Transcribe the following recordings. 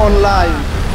online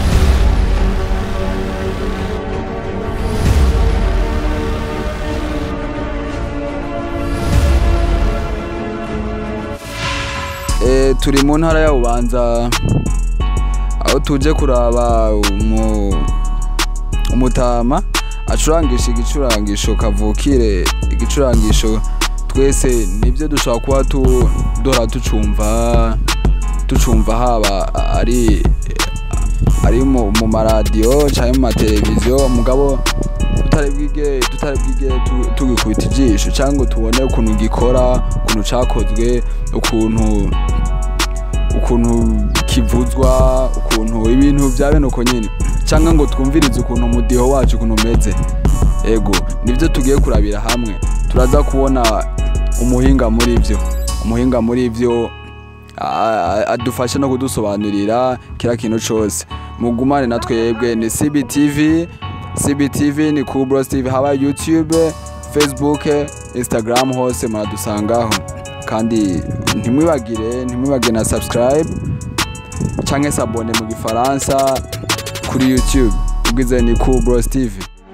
Eh, turi mu ntara ya bubanza aho tuje kuraba umu, umutama acurangisha igicurangisho kavukire igicurangisho twese nibyo dushobora kuba tu, duhora tucumva tucumva haba ari ari mu, mu maradiyo cyangwa mu mateleviziyo mugabo tutari bwige tutari bwige tu- tugikubita ijisho cyangwa ngo tubone ukuntu gikora ukuntu cakozwe ukuntu ukuntu kivuzwa ukuntu ibintu bya bene uko nyine cyangwa ngo twumvirize ukuntu umudiho wacu ukuntu umeze ego nibyo tugiye kurabira hamwe turaza kubona umuhinga muri byo umuhinga muri byo a- a- adufashe no kudusobanurira kiriya kintu cyose mugumane na twebwe ni cbtv cbtv ni kubros tv haba youtube facebook instagram hose muradusangaho kandi ntimwibagire ntimwibagire na subscribe cyangwa se abone mu gifaransa kuri youtube ubwize ni kubros tv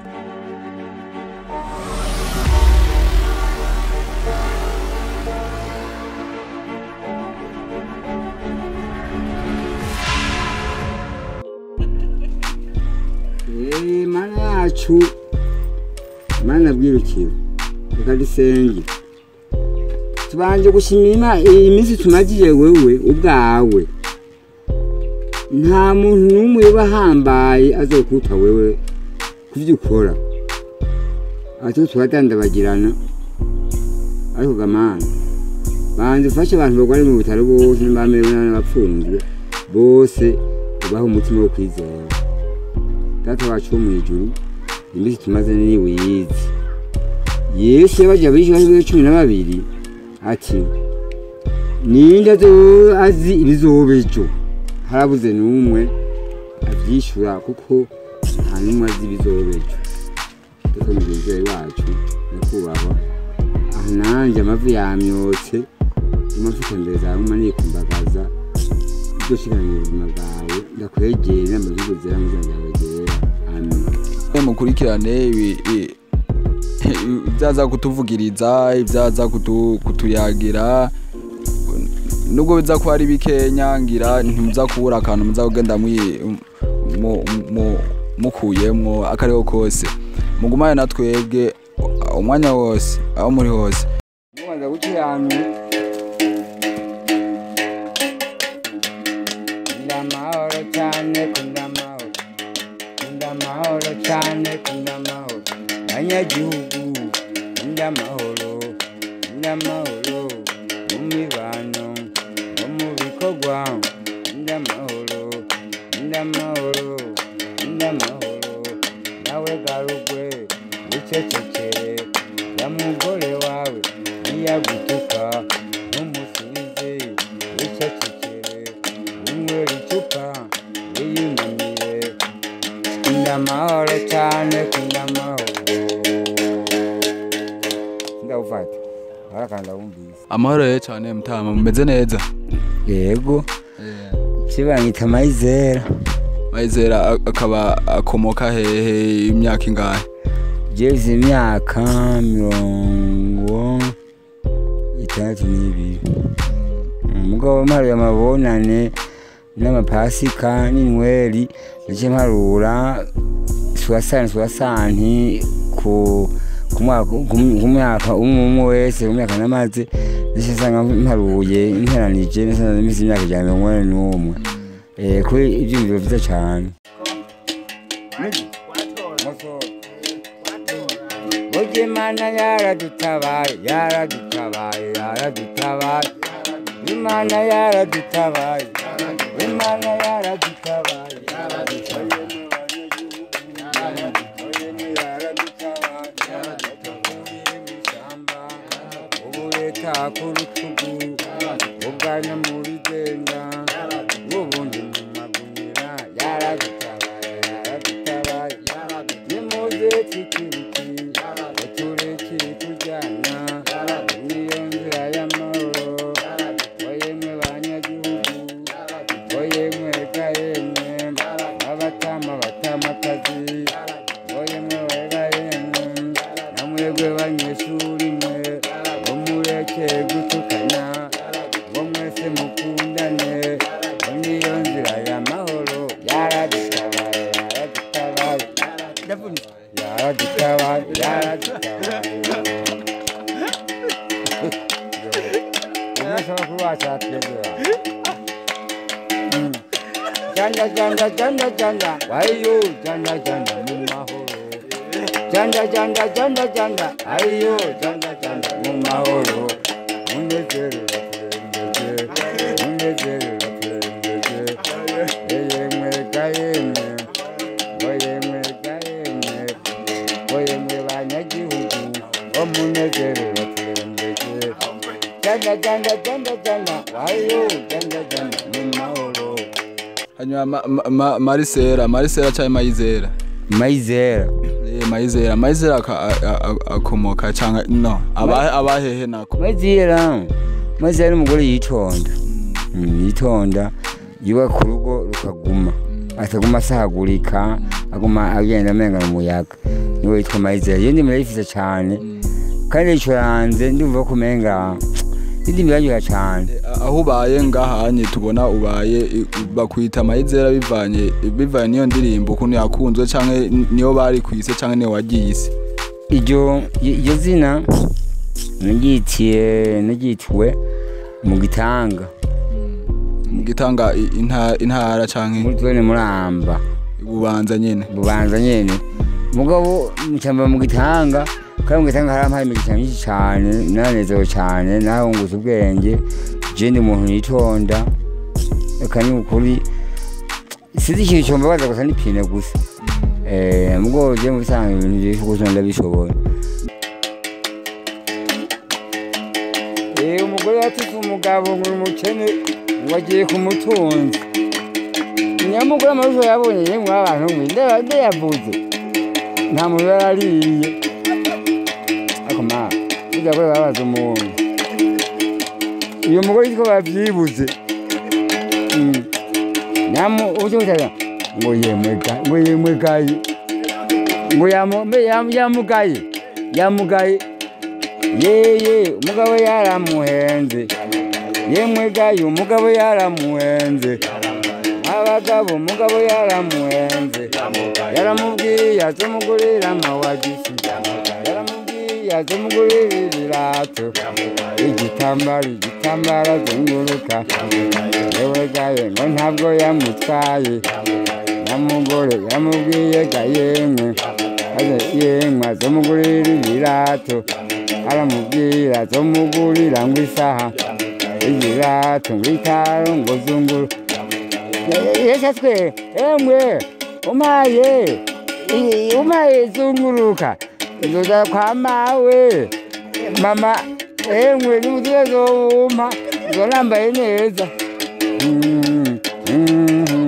Eh, mana yacu mana bwirukiro reka dusenge tubanje gushimira Imana iyi minsi tumagiye wewe ubwawe nta muntu n'umwe uba ahambaye azokuta wewe ku byo ukora ati turadandabagirana ariko gamana banze ufashe abantu barwari mu bitaro bose n'abamerewe n'abapfunzwe bose ubahe umutima wo kwizera data wacu wo mu ijuru iminsi tumaze ni wiyizi yesu yabaje abishyura b'ibiro cumi na babiri ati ninde azo- azi ibizoba ejo harabuze n'umwe abyishyura kuko nta n'umwe azi ibizoba ejo ariko mugenzi wawe wacu nyakubahwa aha nanjye amavi yamyotse umafite mbere zawe uma nikumbagaza ibyo shikanira ubuzima bwawe ndakwegera inama z'ubuzira mu izina ryawe ryera amen mukurikirane ibi- i- ibyaza kutuvugiriza ibyaza kutu- kutuyagira nubwo biza kuba ari bikenya ngira ntimuza kubura akantu muza kugenda mwi- mu- mu- mukuyemwo akariho kose mugumane na twebwe umwanya wose aho muri hose mubanza gukiranuka kunda amahoro cyane kunda amahoro kunda amahoro cyane kunda amahoro banyagihugu kunda amahoro kunda amahoro mu mibano no mu bikorwa kunda amahoro kunda amahoro kunda amahoro nawe garugwe wicecekere ya mugore wawe niyagutuka ntumusubize wicecekere unywera icupa wiyunamire kunda amahoro cyane kunda amahoro ndawufata barakanda wumvise amahoro ye cyane mutama mumeze neza yego kibanyita mayizera mayizera a- akaba akomoka hehe imyaka ingahe jeze imyaka mirongo itandatu n'ibiri umugabo mparuye amabonane n'amapasika n'inyweri ndetse mparura suwasani suwasanti ku ku mwaka ku- ku myaka umwe umwe wese ku myaka namaze ndetse nsanga mparuye interanije nasanze mfite imyaka ijana na mirongo inani n'umwe Eh, kuri ibyiyumviro byiza cyane Oye mana yaradutabaye yaradutabaye yaradutabaye Imana yaradutabaye Imana yaradutabaye Ubuleta ku rutugu ubwana muri genda ubundi mu magunira yaradutabaye yaradutabaye nimuze tikiriki uturekire tujyana niyo nzira y'amahoro oyemwe banyagihugu oyemwe ga yemwe yaradutabaye yaradutabaye umusabakuru wacu aratwegera janja janja janja janja wayo janja janja mu mahoro janja janja janja janja ayo janja janja mu mahoro munezero urakurembeje munezero urakurembeje yemwe kayemwe ngo yemwe kayemwe ngo yemwe banyagihugu wo munezero urakurembeje janja janja janja janja wayo janja janja mu mahoro hanyuma ma- ma- ma- marisera marisera cyangwa mayizera mayizera Eh, mayizera mayizera aka- a- a- a- akomoka cyangwa no abahe abahehe nako mayizera mayizera ni umugore yitonda Mm, yitonda yiwe ku rugo rukaguma ataguma asahagurika aguma agenda amengana umuyaga niwe yitwa mayizera iyo ndimi ndayifise cyane kandi yicuranze ndumva ko umenga indimi iraryoha cyane Eh, aho ubaye ngahanye tubona ubaye i- bakwita mayizera bivanye bivanye niyo ndirimbo ukuntu yakunzwe cyangwa niyo bari kwise cyangwa niyo wagiyise iryo iryo zina naryitiye naryitiwe mu gitanga mu gitanga i- inta- intara cyangwa muri twene muramba bubanza nyine bubanza nyene mugabo ncamba mu gitanga kandi mu gitanga harampaye imigisha myinshi cane nanezewe cane nahunguza ubwenge je ndi umuntu yitonda eka ni ukuri sinzi ikintu combabaza gusa n'ipine gusa Eh, mugabo je mu bisanzwe ibintu vyinshi gusa ndabishoboye Eh, umugore yatutse umugabo ngo uri umukene ngo agiye ku mutunzi nyamugore amaboko yabonye yemwe abantu mwe ndeba ndayavuze nta muntu yarariye ariko ma burya ko babaza umuntu uyu mugore yitwa babyibuze Mm. nyamu uje kutaga ngo yemwe ga ngo yemwe gayi ngo yamu mbe yamu yamugaye yamugaye yeye umugabo yaramuhenze yemwe gayi umugabo yaramuhenze abagabo umugabo yaramuhenze yaramubwiye azomugurira amawagisi yaramubwiye azomugurira ibirato igitambaro igitambaro azunguruka yewe gaye ngo ntabwo yamutwaye nyamugore yaramubwiye ga yemwe aze yemwe azomugurira ibirato aramubwira azomugurira ngo isaha ibirato ngo itaro ngo zunguru yeshatswe emwe umaye i- umaye zunguruka nzoza kwa mawe mama emwe nimutuye zowumpa zolambaye neza Mm, mm,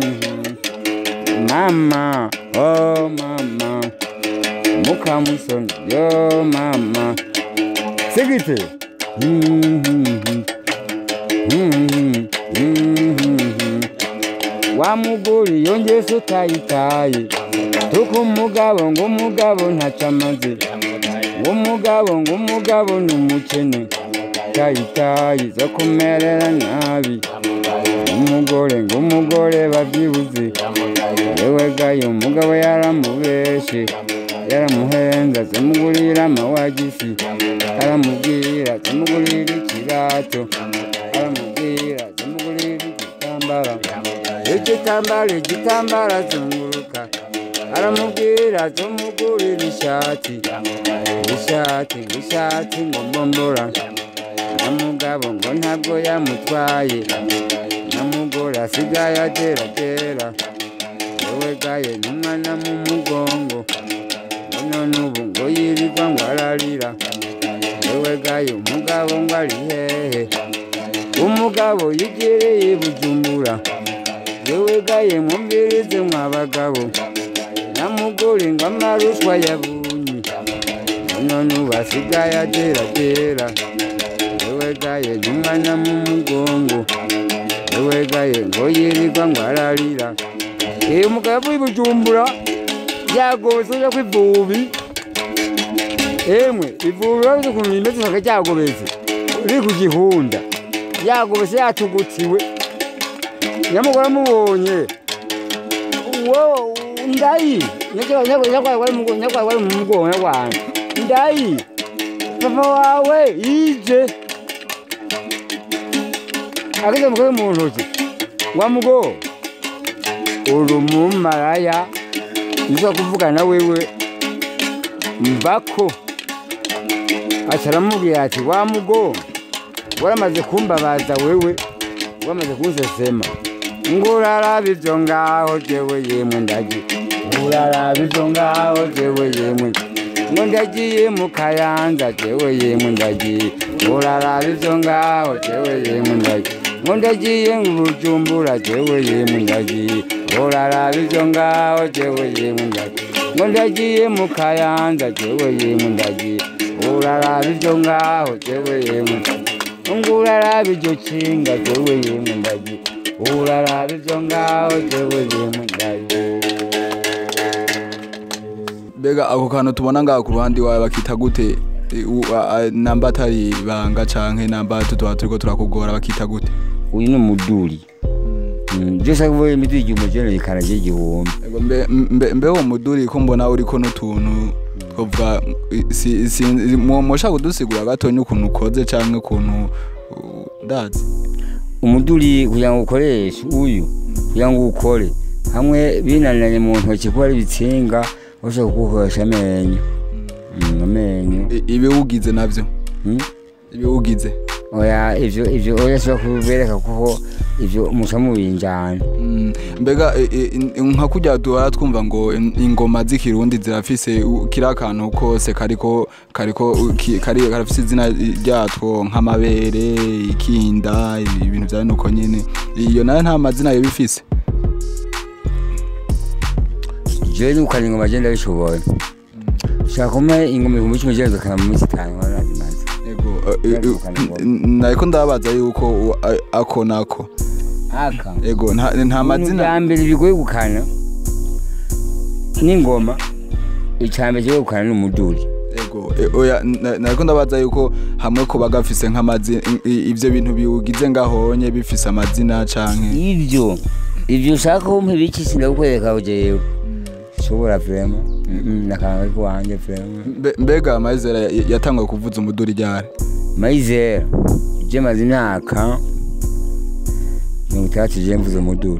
mama oh mama mukamusoni yo mama sigite Mm, mm, mm, mm, wa mugore yongeye se utayitaye tuko umugabo ngo umugabo ntaco amaze ngo umugabo ngo umugabo ni umukene tayitaye zo kumerera nabi umugore ngo umugore babyibuze yewe gaye umugabo yaramubeshe yaramuhenze azamugurira amawagisi aramubwira azamugurira ikirato aramubwira azamugurira igitambara igitambara igitambara azunguruka aramubwira azamugurira ishati ishati ishati ngo mbombora namugabo ngo ntabwo yamutwaye namugore asigaye ageragera yewe gaye n'umwana mu mugongo ngo none ubu ngo yirirwa ngo ararira yewe gaye umugabo ngo ari hehe umugabo yigereye i bujumbura yewe gaye mwumvirize mwabagabo namugore ngo amarushwa yabunye none ubu asigaye ageragera yewe gaye n'umwana mu mugongo yewe gaye ngo yirirwa ngo ararira iyo umugabo w'i bujumbura yagobetse ujya ku ivubi emwe ivubi urabizi ukuntu rimeze usanga ryagobetse riri ku gihunda yagobetse yatugutiwe nyamugore amubonye wowe ndayi nyakwaye wari mu mugongo nyakwaye ndayi papa wawe yije ageze mukore mu ntoki wa mugo uri umumaraya nizo kuvugana na wewe mbako aca aramubwira ati wa mugo waramaze kumbabaza wewe wamaze kunsesema ngo uraraba ivyo ngaho jewe yemwe ndagi uraraba ivyo ngaho jewe yemwe ngo ndagiye mu kayanza jewe yemwe ndagiye uraraba ivyo ngaho jewe yemwe ndagiye ngo ndagiye mu bujumbura jewe yemwe ndagiye uraraba ivyo ngaho jewe yemwe ndagiye ngo ndagiye mu kayanza jewe yemwe ndagiye uraraba ivyo ngaho jewe yemwe ngo uraraba iryo kinga jewe yemwe ndagiye uraraba ivyo ngaho jewe yemwe ndagiye mbega ako kantu tubona ngaha ku ruhande iwawe bakita gute E, u- a- a- namba atari ibanga canke namba tutuba turiko turakugora bakita gute uyu ni umuduri Mm, byose kuvuga imiti igihumbi jene ikaraje igihumbi Ego, mbe- mbe mbe uwo muduri ko mbona uriko n'utuntu twovuga si- si- mwo- mwoshaka kudusigura gatonya ukuntu ukoze canke ukuntu uh, ndazi umuduri kugira ngo ukoreshe uyu kugira ngo ukore hamwe binaniranye mu ntoki kuba ari ibitsinga ushobora kugukoresha amenyo Mm, amenyo I- ibiwugize navyo Mm? ibiwugize oya ivyo ivyo oya shobora kubereka kuko ivyo muca mubinjana Mm, mbega e- e- in- nka kurya duhora twumva ngo in- ingoma z'ikirundi zirafise u- kiriya kantu kose kariko kariko u- ki- kari karafise izina ryatwo nk'amabere ikinda ibi- ibintu vya nuko nyene iyo nayo nta mazina yo bifise jewe nukana ingoma je ndabishoboye ushaka kumpa ingoma ibihumbi cumi je nzokana mu minsi itanu nkaba nazimaze ego e- e- Kandi ukana ingoma. n- nariko ndabaza yuko u- a- ako nako aka ego nta nta ibintu mazina bya mbere bigoye gukana n'ingoma icya mbere kigoye gukana ni umuduri ego e- oya na- nariko ndabaza yuko hamwe ko bagafise nk'amazina i- ivyo bintu biwugize ngahonye bifise amazina canke ivyo ivyo ushaka kumpa ibiki sindakukwereka jewe shobora vrema nakanga kiwanje vrema Mbe- mbega amazera ya- yatanguye kuvuza umuduri ryari mayizera je maze imyaka mirongo itandatu je mvuze umuduri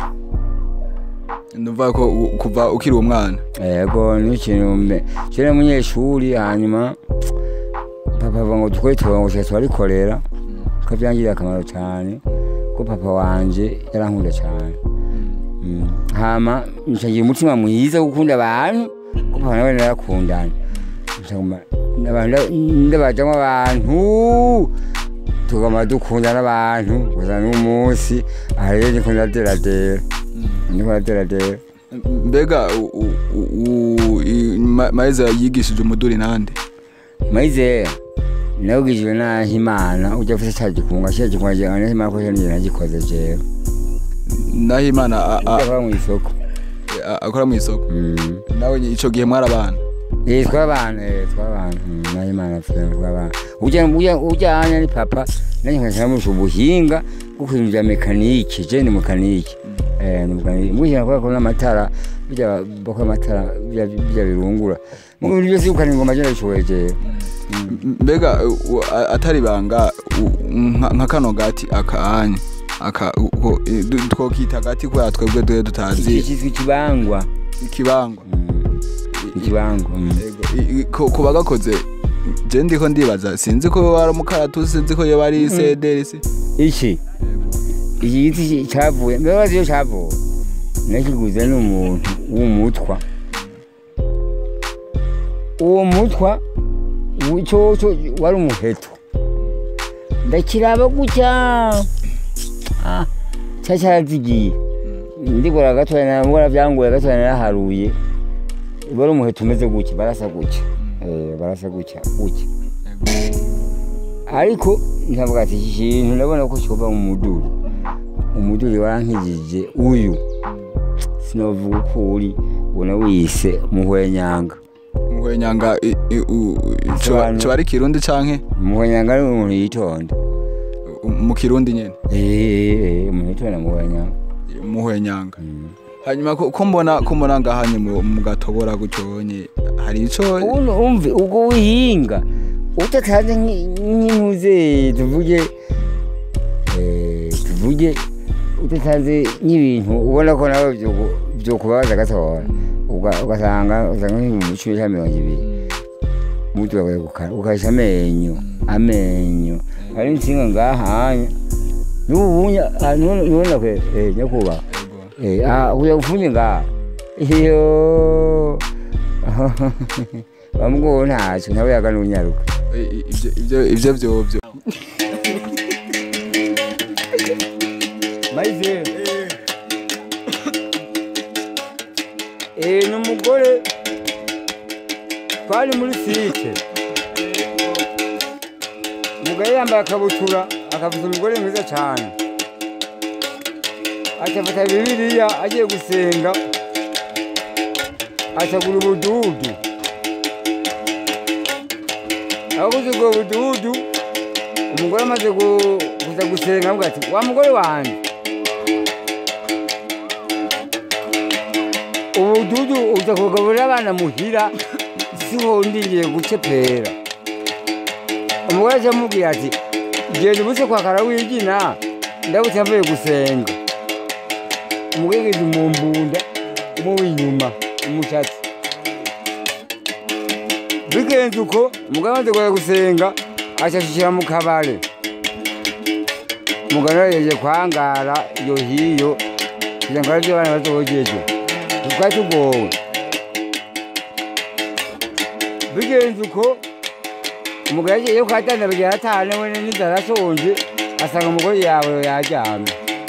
ndumva ko u- kuva ukiri umwana yego n'ikintu mbe kera umunyeshuri hanyuma papa avuga ngo dukore turongo tuba turabikorera ko byangiriye akamaro cyane ko papa wanje yarankunda cyane Mm. hama ncagira umutima mwiza wo gukunda abantu ko papa nawe narakundana Ncaguma- n'abantu- ndabajamwo abantu tugama dukunda n'abantu gusa n'umunsi aha rero niko ndaderadera niko ndaderadera mbega u- u- u- u- i- Ma- maizera yigishije umuduri nande mayize nawugijwe naho imana ujya ufite cya gikunga cya gikunga cya naho imana ko cyari nagikoze jewe naho imana a- a- ujya mu isoko a- akora mu isoko Mm. nawe nye- ico gihe mwari abana eh twabana eh twabana Mm, naho imana twe twabana ujya ujya ujya hanya ni papa nanjye nkashyira mu ubuhinga bwo kwinjira bya mekanike je ni mekanike eh ni mekanike mwishyira kwa kuna amatara bijya bakora amatara bijya bijya birungura mu bintu byose ukana ingoma je ndabishoboye jewe M- mbega u- u- a- atari banga u- nka nka kano gati akanya aka u- ko- i- du- twokita gati kubera twebwe duhe iki tutazi cyitwa ikibangwa ikibangwa Mm, ikibangwa mm. Ego, i- i- ko- kuba gakoze je ndiko ndibaza sinzi ko wari umukaratusi sinzi ko yoba ari sederi se iki iki giti ki- cyavuye mbere bazi iyo cyavuye nakiguze n'umuntu w'umutwa uwo mutwa wu- cyo cyo wari umuheto ndakiraba gutya ah cya cyarazigiye ndibura gatoya na mbura byangoye gatoya naraharuye wari umuheto umeze gutya barasa gutya eh barasa gutya gutya ariko ntabwo ati iki kintu ndabona ko kiva mu muduri umuduri warankijije uyu sinavuga uko uri ubona wise muhwenyanga muhwenyanga i- i- u- coba Bisobanura- coba ari kirundi canke muhwenyanga ni umuntu yitonda u- mu kirundi nyene Eh, umuntu yitonda muhwenyanga muhwenyanga Mm. hanyuma ko ko mbona ko mbona ngahanye mu mu gatobora gutyonye hari ico ubundi umve ubwo wihinga udatanze nk'intuze tuvuge eh, tuvuge udatanze nk'ibintu ubona ko nawe byo- byokubabaza gatoya uga- ugasanga usanga nk'ibihumbi cumi cyangwa mirongo ibiri umuti wawe gukara ukahisha amenyo amenyo hari insinga ngahanya n'ububunya nubona kwe eh, nyakubahwa Eh, ah, kuja kufunye ngaha iyo bamugoo ntacyo nawe yaganunyaruka I- i- ivyo ivyo ivyo vyovyo maze eh ni umugore twari muri site umugore yambaye akabutura akavuza umugore mwiza cyane acafata bibiliya agiye gusenga acagura ubududu abaguze ubwo bududu umugore amaze gu- kuza gusenga avuga ati wa mugore wanjye ubududu uza kugaburira abana muhira siho ndingiye gucepera umugore aca amubwira ati genda ubuse kwa karawigina ndabutse avuye gusenga umugore ngeze mu mbunda mu w'inyuma umushatsi bigenze uko umugore amaze kuja gusenga aca ashishira mu kabare umugore yaje kwangara iyo hiyo kugira ngo aribyo abana bazogeje twari tugowe bigenze uko umugore yagiye kwa tanda bagira atane we n'inzara ashonje asanga umugore yawe yajyana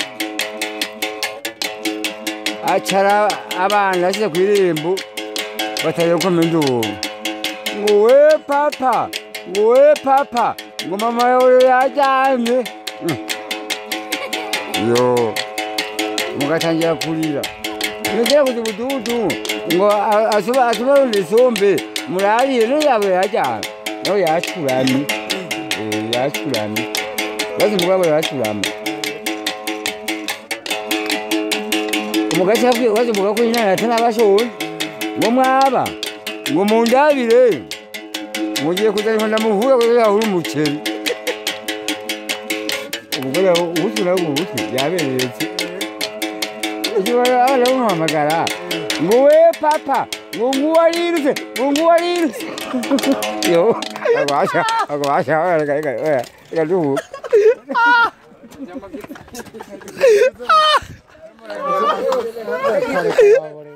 acara abana ashyize ku irembo batangira gukoma induru ngo we papa ngo we papa ngo mama yawe yajyanye yo mugatangira kurira nigera kuza ubududu ngo a- asoba- asobanure isombe murarire no yabo yajyana nawe yacuramye Eh, yacuramye maze umugabo yacurama umugati yabwiye waje umugabo ko nyina atanabashoye ngo mwaba ngo mundabire mugiye kuzana ndamuhura kuko yahura umuceri umugore ubutwe nawe mu butwe yaberetse abana bamuhamagara ngo we papa ngo nguwo arirutse ngo nguwo arirutse yo agwasha agwasha reka duhuka Kare, kare, kare, kare.